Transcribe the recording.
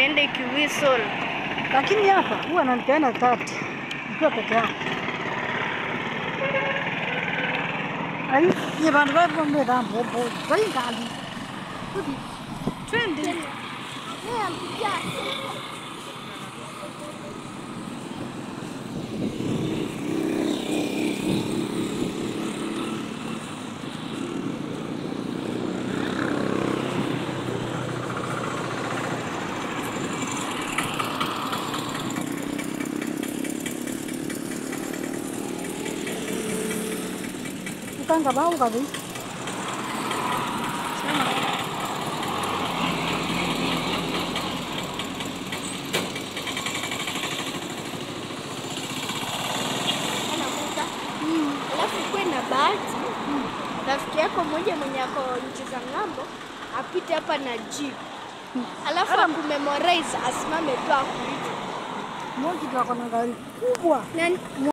niende kiwhistle. Lakini hapa huwa nanipeana tati nikiwa peke yangu. Ai, nye bantu bavombe dambo bo. Vai ngali. Kuti. Twende. Ukanga bau kabi. Alafu kuwe na bahati, rafiki yako mmoja mwenye ako nchi za ng'ambo apite hapa na jeep, alafu akumemorize asimame tu akuite. Moki tu ako na gari kubwa. Nani?